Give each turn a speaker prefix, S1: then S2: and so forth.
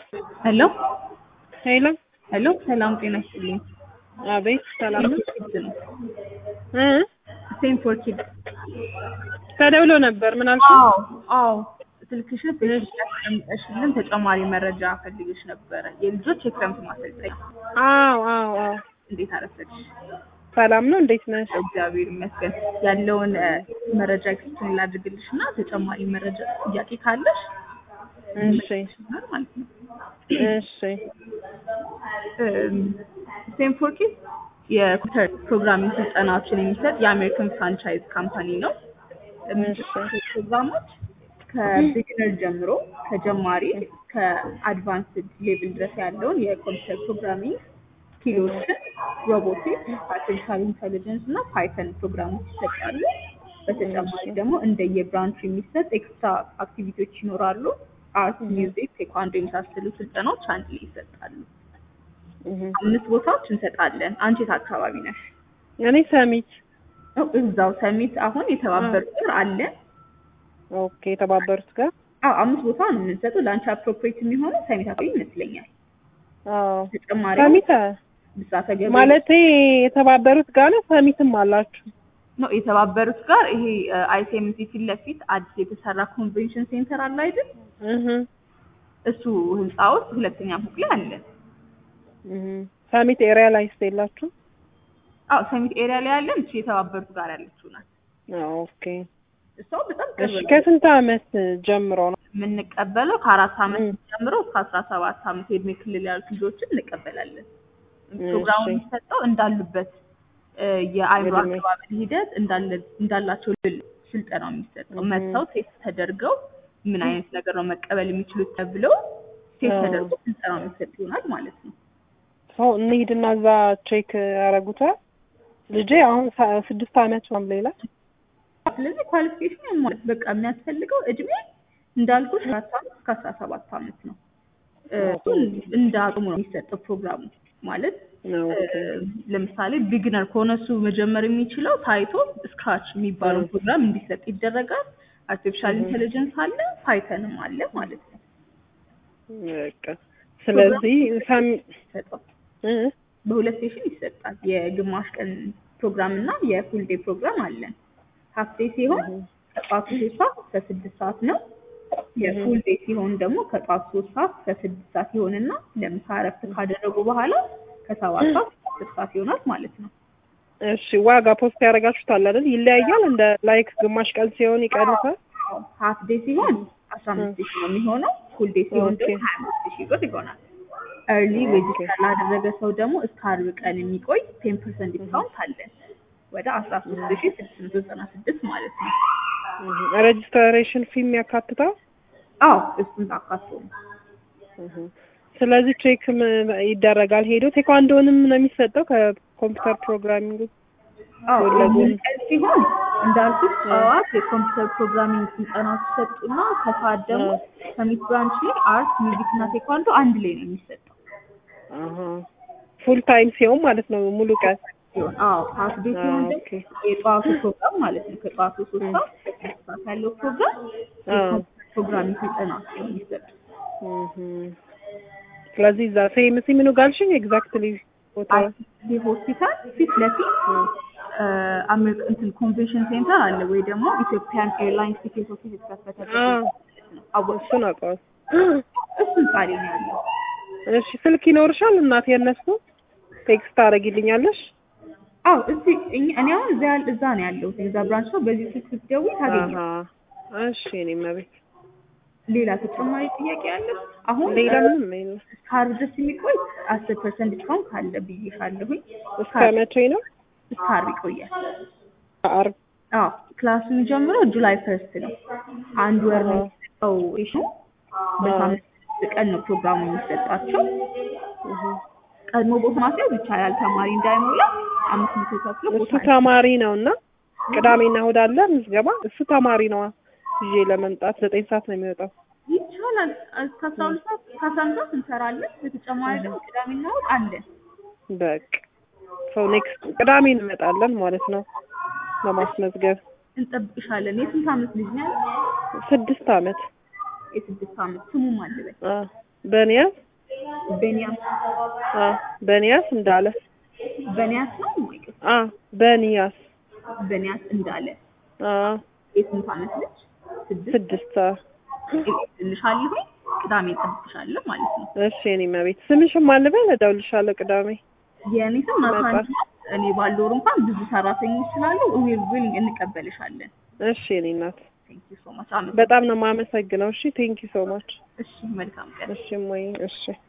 S1: ሄሎ
S2: ሄሎ
S1: ሄሎ፣ ሰላም ጤና ይስጥልኝ።
S2: አቤት ሰላም ነው
S1: ኪድስ ነው
S2: እ
S1: ሴም ፎር ኪድስ።
S2: ተደውሎ ነበር ምን አልሽ?
S1: አዎ አዎ፣ ስልክሽን ፌስቡክ ላይ አስቀምጠሽልን ተጨማሪ መረጃ ፈልግሽ ነበረ። የልጆች የክረምት ማሰልጠኛ
S2: አዎ አዎ አዎ
S1: እንዴት አረፈድሽ?
S2: ሰላም ነው እንዴት ነሽ?
S1: እግዚአብሔር ይመስገን። ያለውን እ፣ መረጃ ኤክስፕሌን ላድርግልሽ እና ተጨማሪ መረጃ ጥያቄ ካለሽ
S2: እሺ
S1: ይችላል ማለት ነው።
S2: እሺ
S1: ሴም ፎር ኪድስ የኮምፒውተር ፕሮግራሚንግ ስልጠናዎችን የሚሰጥ የአሜሪካን ፍራንቻይዝ ካምፓኒ ነው። የሚሰጡት ፕሮግራሞች ከቢግነር ጀምሮ ከጀማሪ ከአድቫንስድ ሌቭል ድረስ ያለውን የኮምፒውተር ፕሮግራሚንግ ስኪሎችን፣ ሮቦቲክስ፣ አርቲፊሻል ኢንቴሊጀንስ እና ፓይተን ፕሮግራሞች ይሰጣሉ። በተጨማሪ ደግሞ እንደየብራንቹ የሚሰጥ ኤክስትራ አክቲቪቲዎች ይኖራሉ። አርት፣ ሚውዚክ፣ ቴኳንዶ የመሳሰሉ ስልጠናዎች አንድ ላይ ይሰጣሉ።
S2: እህ
S1: አምስት ቦታዎች እንሰጣለን። አንቺ የት አካባቢ ነሽ?
S2: እኔ ሰሚት
S1: ነው እዛው ሰሚት አሁን የተባበሩት ጋር አለ።
S2: ኦኬ የተባበሩት ጋር
S1: አዎ አምስት ቦታ ነው የምንሰጠው። ለአንቺ አፕሮፕሬት የሚሆነው ሰሚት አካባቢ ይመስለኛል።
S2: አዎ
S1: ተጨማሪ
S2: ሰሚት
S1: ብዛተ ገበያ
S2: ማለቴ የተባበሩት ጋር ነው ሰሚትም አላችሁ
S1: ነው የተባበሩት ጋር ይሄ አይሲኤምሲ ፊት ለፊት አዲስ የተሰራ ኮንቬንሽን ሴንተር አለ አይደል?
S2: እህ
S1: እሱ ህንፃ ውስጥ ሁለተኛ ፎቅ ላይ አለ።
S2: እህ ሰሚት ኤሪያ ላይ ስቴላችሁ
S1: አዎ ሰሚት ኤሪያ ላይ ያለን እቺ የተባበሩት ጋር ያለችው ናት።
S2: ኦኬ
S1: እሷ በጣም ቅርብ
S2: እሺ
S1: ነው።
S2: ከስንት አመት ጀምሮ ነው
S1: የምንቀበለው ከአራት አመት
S2: ም።
S1: ጀምሮ እስከ አስራ ሰባት አመት የእድሜ ክልል ያሉት ልጆችን እንቀበላለን። ፕሮግራሙ
S2: እሺ።
S1: የሚሰጠው እንዳሉበት እ፣ የአእምሮ
S2: እድሜ።
S1: አቀባበል ሂደት እንዳለ እንዳላቸው ልል ስልጠናው የሚሰጠው
S2: እህ።
S1: መጥተው ቴስት ተደርገው ምን አይነት ነገር ነው መቀበል የሚችሉት ተብለው ቴስት
S2: አዎ።
S1: ተደርጎ ስልጠናው የሚሰጥ ይሆናል ማለት ነው።
S2: ሰው እንሂድና እዛ ቼክ ያደርጉታል። ልጄ አሁን ሰ- ስድስት አመት ነው ሌላ
S1: ስለዚህ ኳሊፊኬሽን ያሟላት በቃ የሚያስፈልገው እድሜ እንዳልኩሽ አራት አመት እስከ አስራ ሰባት አመት ነው። እ፣ እሱን እንደ አቅሙ ነው የሚሰጠው ፕሮግራሙ ማለት
S2: ነው።
S1: እ፣ ለምሳሌ ቢግነር ከሆነ እሱ መጀመር የሚችለው ታይቶ ስክራች የሚባለው
S2: እ።
S1: ፕሮግራም እንዲሰጥ ይደረጋል። አርቲፊሻል
S2: እህ።
S1: ኢንቴሊጀንስ አለ፣ ፓይተንም አለ ማለት ነው።
S2: በቃ ስለዚህ ሰም
S1: ይሰጠው
S2: እ?
S1: በሁለት ሴሽን ይሰጣል። የግማሽ ቀን ፕሮግራም እና የፉል ዴይ ፕሮግራም አለን። ሀፍ ዴይ ሲሆን
S2: እህ።
S1: ከጠዋቱ ሶስት ሰዓት እስከ ስድስት ሰዓት ነው። የፉል ዴይ ሲሆን ደግሞ ከጠዋቱ ሶስት ሰዓት እስከ ስድስት ሰዓት ይሆንና ለምሳ እረፍት ካደረጉ በኋላ ከሰባት ሰዓት እስከ አስር ሰዓት ይሆናል ማለት ነው።
S2: እሺ ዋጋ ፖስት ያደርጋችሁታል አይደል? ይለያያል። እንደ ላይክ ግማሽ ቀን ሲሆን ይቀንሳል።
S1: ሀፍ ዴይ ሲሆን አስራ አምስት ሺህ ነው የሚሆነው። ፉል ዴይ ሲሆን
S2: ኦኬ።
S1: ደግሞ ሀያ አምስት ሺህ ብር ይሆናል። ኤርሊ ሬጅስተር ላደረገ ሰው ደግሞ እስከ አርብ ቀን የሚቆይ ቴን ፐርሰንት ዲስካውንት አለን ወደ አስራ ሶስት ሺህ ስድስት መቶ ዘጠና ስድስት ማለት ነው።
S2: ሬጅስትሬሽን ፊም ያካትታል።
S1: አዎ እሱን ታካቶ ነው።
S2: እህ። ስለዚህ ቼክ ም- ይደረጋል። ሄዶ ቴኳንዶንም ነው የሚሰጠው ከኮምፒውተር ፕሮግራሚንግ
S1: አዎ
S2: ጎን ለጎን
S1: ቀን ሲሆን እንዳልኩት ጠዋት የኮምፒውተር ፕሮግራሚንግ ስልጠናዎች ይሰጡና ከሰዓት ደግሞ ሰሚት ብራንች ላይ አርት፣ ሚውዚክ እና ቴኳንዶ አንድ ላይ ነው የሚሰጠው
S2: ፉል ታይም ሲሆን ማለት ነው ሙሉ ቀን።
S1: ሲሆን አዎ ሀፍ ዴይ ሲሆን ደግሞ
S2: ኦኬ።
S1: የጠዋቱ ፕሮግራም ማለት ነው ከጠዋቱ ሶስት ሰዓት እስከ ስድስት ሰዓት ያለው ፕሮግራም
S2: አዎ።
S1: የኮምፒውተር ፕሮግራሚንግ ስልጠናዎች ነው የሚሰጡት።
S2: እህ። ስለዚህ እዛ ሴምሲ ምኑ ጋልሽኝ ኤግዛክትሊ ቦታ
S1: አይሲቲ ሆስፒታል ፊት ለፊት አሜሪካ እንትን ኮንቬንሽን ሴንተር አለ ወይ ደግሞ ኢትዮጵያን ኤርላይንስ ቲኬት ኦፊስ የተከፈተበት
S2: አዎ።
S1: ነው። አወቅሽ?
S2: እሱን አውቀዋል።
S1: እሱ ህንጻ ላይ ነው ያለው።
S2: እሺ ስልክ ይኖርሻል እናት የነሱ ቴክስት ታደርጊልኛለሽ?
S1: አዎ እዚህ እኛ- እኔ አሁን እዛ ያል- እዛ ነው ያለሁት እዛ ብራንች ነው። በዚህ ስልክ ስትደውይ ታገኛለሽ።
S2: አሃ እሺ እኔ መቤት
S1: ሌላ ተጨማሪ ጥያቄ አለ? አሁን
S2: ሌላ
S1: እ፣
S2: ምንም የለም።
S1: እስከ ዓርብ ድረስ የሚቆይ አስር ፐርሰንት ዲስካውንት ካለ ብዬሻለሁኝ።
S2: እስከ መቼ ነው?
S1: እስከ ዓርብ ይቆያል።
S2: አርብ
S1: አዎ ክላሱ የሚጀምረው ጁላይ ፈርስት ነው። አንድ ወር ነው
S2: አዎ።
S1: የሚሰጠው ሴሽኑ። በሳምንት ስድስት ቀን ነው ፕሮግራሙ የሚሰጣቸው።
S2: እህ።
S1: ቀድሞ ቦታ ማስያዝ ይቻላል። ተማሪ እንዳይሞላ አምስት መቶ ከፍሎ
S2: እሱ
S1: ቦታ
S2: ተማሪ ነው እና ቅዳሜና እሑድ አለ ምዝገባ። እሱ ተማሪ ነው ይዤ ለመምጣት ዘጠኝ ሰዓት ነው የሚወጣው።
S1: ይቻላል። እስከ አስራ ሁለት ሰዓት ከአስራ አንድ ሰዓት እንሰራለን። በተጨማሪ ደግሞ ቅዳሜና እሑድ አለን።
S2: በቃ ሰው ኔክስት ቅዳሜ እንመጣለን ማለት ነው ለማስመዝገብ።
S1: እንጠብቅሻለን። የስንት ዓመት ልጅ ነው ያለው?
S2: ስድስት አመት
S1: የስድስት ዓመት ስሙ ማን ልበል?
S2: አ በንያስ
S1: በኒያስ
S2: አ በንያስ እንዳለ
S1: በኒያስ ነው ወይ?
S2: አ በንያስ
S1: በኒያስ እንዳለ
S2: አ
S1: የስንት ዓመት ልጅ? ስድስት
S2: ስድስት አ
S1: ልሻለሁ ቅዳሜ ጠብቅሻለሁ ማለት ነው።
S2: እሺ የኔ መቤት ስምሽም አልበል እደውልልሻለሁ ቅዳሜ
S1: የእኔ ስም ናታን እኔ ባለው ወር እንኳን ብዙ ሰራተኞች ስላሉ ዊል ዊል እንቀበልሻለን።
S2: እሺ የኔ እናት
S1: ቴንክ ዩ ሶ ማች።
S2: በጣም ነው የማመሰግነው እሺ ቴንክ ዩ ሶ ማች
S1: እሺ መልካም ቀን።
S2: እሺ ሞይ እሺ